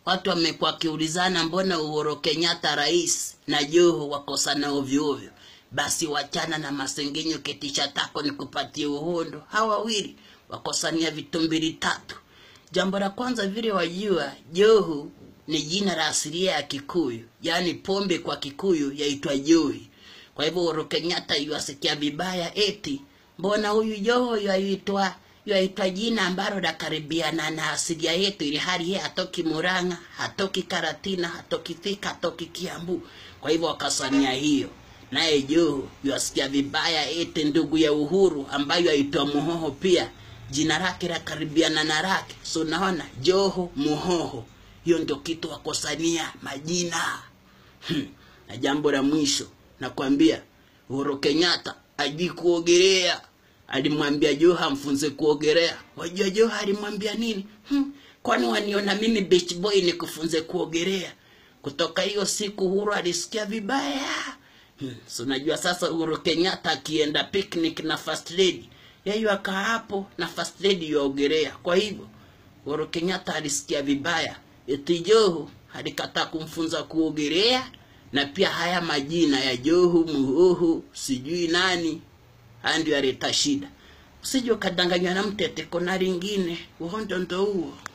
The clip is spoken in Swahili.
watu wamekuwa wakiulizana mbona Uhuru Kenyatta rais na Joho wakosana ovyo ovyo. Basi wachana na masengenyo, ketisha tako ni kupatia uhondo. Hawa wawili wakosania vitu mbili tatu. Jambo la kwanza, vile wajua, Joho ni jina la asilia ya Kikuyu, yaani pombe kwa Kikuyu yaitwa johi. Kwa hivyo Uhuru Kenyatta yuasikia vibaya, eti mbona huyu Joho yaitwa yaitwa jina ambalo lakaribiana na asilia yetu, ili hali yeye hatoki Murang'a, hatoki Karatina, hatoki Thika, hatoki Kiambu. Kwa hivyo wakasania hiyo, naye Joho yuasikia vibaya, eti ndugu ya Uhuru ambayo aitwa Muhoho pia jina lake lakaribiana na lake, so naona Joho Muhoho, hiyo ndio kitu wakosania majina hmm. Na jambo la mwisho nakwambia, Uhuru Kenyatta ajui kuogelea alimwambia Joho amfunze kuogelea. Wajua Joho alimwambia nini? Hmm, kwani waniona mimi beach boy nikufunze kuogelea? Kutoka hiyo siku Uhuru alisikia vibaya. Hmm, so najua sasa Uhuru Kenyatta akienda picnic na first lady, yeye akaa hapo na first lady yaogelea. Kwa hivyo Uhuru Kenyatta alisikia vibaya, eti Joho alikataa kumfunza kuogelea, na pia haya majina ya Joho, Muhoho, sijui nani haya ndio yaleta shida. Usije ukadanganywa na mtete kona lingine, uhondo ndo huo.